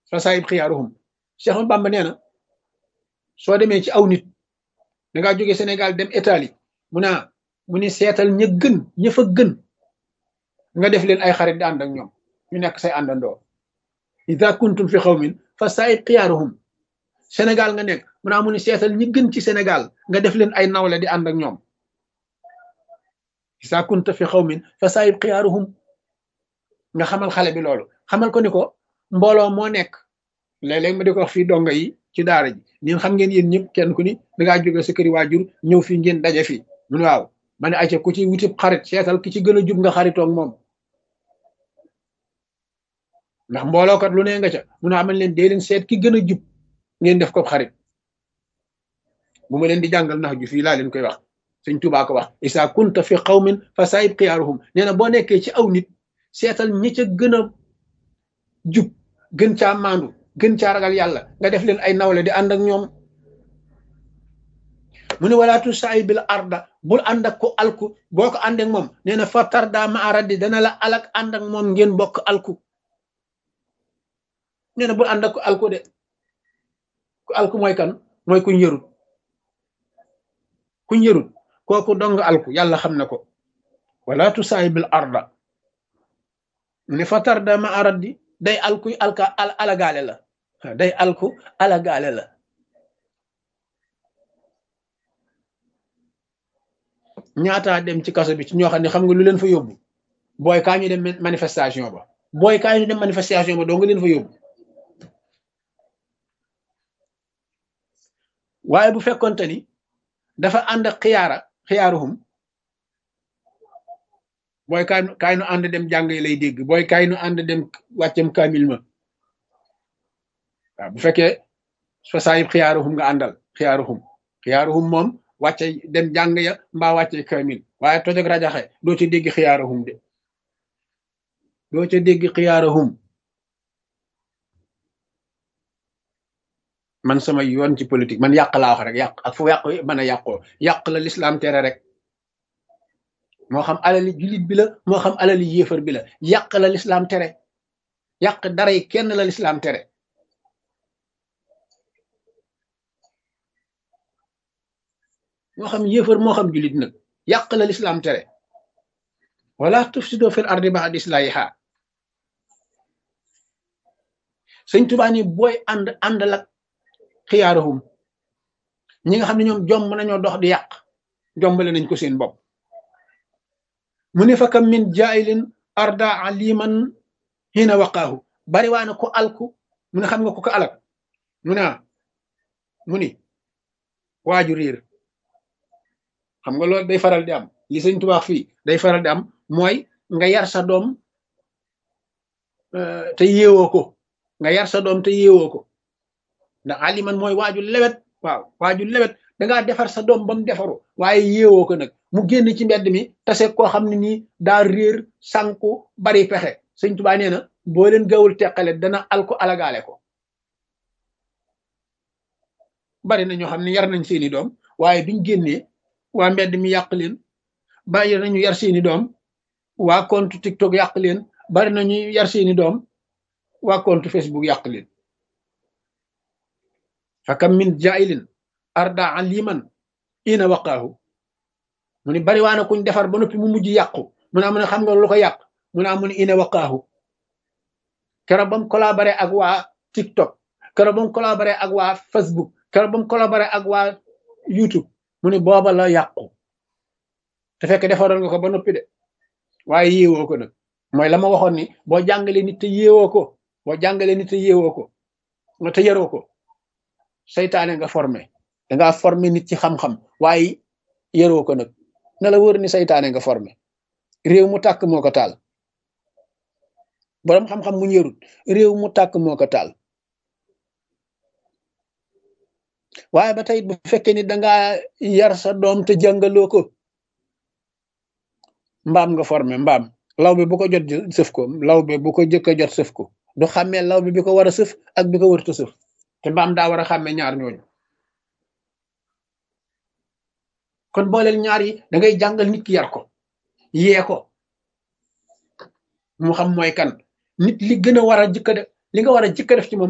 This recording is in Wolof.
fa saayib xiyaaruhum Cheikh Bamba nee na soo demee ci aw nit da ngaa jóge Sénégal dem Italie mu naa mu ni seetal ña gën ña fa gën nga def leen ay xarit di ànd ak ñoom ñu nekk say àndandoo ida kuntum fi xawmin fa saayib xiyaaruhum Sénégal nga nekk mu naa mu ni seetal ñi gën ci Sénégal nga def leen ay nawle di ànd ak ñoom ida kunta fi xawmin fa saayib xiyaaruhum nga xamal xale bi loolu xamal ko ni ko mbooloo moo nekk léeg-léeg ma di ko wax fii donga yi ci daara ji ñun xam ngeen yéen ñëpp kenn ku ni dangaa jóge sa këri waajur ñëw fii ngeen daje fii mun waaw ma ne ayca ku ci wutib xarit seetal ki ci gën a jub nga xaritoog moom ndax mboolookat lu ne nga ca mun a amal leen dee leen seet ki gën a jub ngeen def ko xarit bu ma leen di jàngal nax ju fii laa leen koy wax sëñ Tuubaa ko wax isa kunta fi qawmin fa saayib xiyaaruhum nee na boo nekkee ci aw nit seetal ñi ca gën a jub gën caa maandu gën caa ragal yàlla nga def leen ay nawle di ànd ak ñoom mu ne walaatu saay bil arda bul ànd ak ko alku boo ko ànd ak moom nee na fa tarda ma aradi dana la alak ànd ak moom ngeen bokk alku nee na bul ànd ak ko alku de ku alku mooy kan mooy kuñ yërut kuñ yërut kooku dong alku yàlla xam na ko walaatu saay bil arda ne fa tarda ma aradi day alku alka alagaale la day alku alagaale la ñaataa dem ci kaso bi ci ñoo xam ne xam nga lu leen fa yóbbu booy kaa ñu dem manifestation ba booy kaa ñu dem manifestation ba doo nga leen fa yóbbu waaye bu fekkonte ni dafa ànd ak xiyaara xiyaaruhum booy kaay kaay nu ànd dem jàng yi lay dégg booy kaay nu ànd dem wàccam kaamil ma waaw bu fekkee fa saayib xiyaaruhum nga àndal xiyaaruhum xiyaaruhum moom wàcce dem jàng ya mbaa wàcce kaamil waaye toj ak rajaxe doo ca dégg xiyaaruhum de doo ca dégg xiyaaruhum man sama yoon ci politique man yàq laa wax rek yàq ak fu yàq mën a yàqoo yàq la lislaam tere rek moo xam alali jullit bi la moo xam alali yéefar bi la yàq la lislaam tere yàq dara yi kenn la lislaam tere moo xam yéefar moo xam jullit nag yàq la lislaam tere wala tufsido fil ardi ba'da islahiha sëñ Tuubaa ni booy ànd ànd lak xiyaaruhum ñi nga xam ne ñoom jomb nañoo dox di yàq jombale nañ ko seen bopp mu ne fa kam min jaayilin arda aliman hina waqaahu bari waa na ko alku mu ne xam nga ko ko alak mu ne mu ni waaju réer xam nga loolu day faral di am li sëñ tubaax fii day faral di am mooy nga yar sa doom te yeewoo ko nga yar sa doom te yeewoo ko ndax aliman mooy waaju lewet waaw waaju lewet dangaa defar sa doom ba mu defaru waaye yeewoo ko nag mu génn ci mbedd mi tase koo xam ne nii daa réer sànku bari pexe sëñ tubaa nee na boo leen gawul teqale dana alko alagaale ko bari na ñoo xam ne yar nañ seeni doom waaye biñ génnee waa mbedd mi yàq leen bari nañu yar seeni doom waa compte TikTok yàq leen bari nañu yar seeni doom waa compte Facebook yàq leen fakam min jailin arda aliman ina waqaahu mu ni bari waana kuñ defar ba noppi mu mujj yàqu mu ne am ne xam nga lu ko yàq mu ne am ne ina waqaahu keroog ba mu collaboré ak waa TikTok keroog ba mu collaboré ak waa Facebook keroog ba mu collaboré ak waa YouTube mu ne booba la yàqu te fekk defaroon nga ko ba noppi de waaye yéewoo ko nag mooy la ma waxoon ni boo jàngalee nit te yéewoo ko boo jàngalee nit te yéewoo ko nga te yaroo ko seytaane nga formé dangaa formé nit ci xam-xam waaye yaroo ko nag na la wër ni seytaane nga formé réew mu tàkk moo ko taal boroom xam-xam mu yarut réew mu tàkk moo ko taal waaye ba tey bu fekkee ni dangaa yar sa doom te jàngaloo ko mbaam nga formé mbaam law bi bu ko jot sëf ko law bi bu ko jëkk a jot sëf ko du xàmmee law bi bi ko war a sëf ak bi ko warta sëf te mbaam daa war a xàmmee ñaar ñooñu kon booleel ñaar yi da ngay jàngal nit ki yar ko yee ko mu xam mooy kan nit li gën a war a jëkka def li nga war a jëkka def ci moom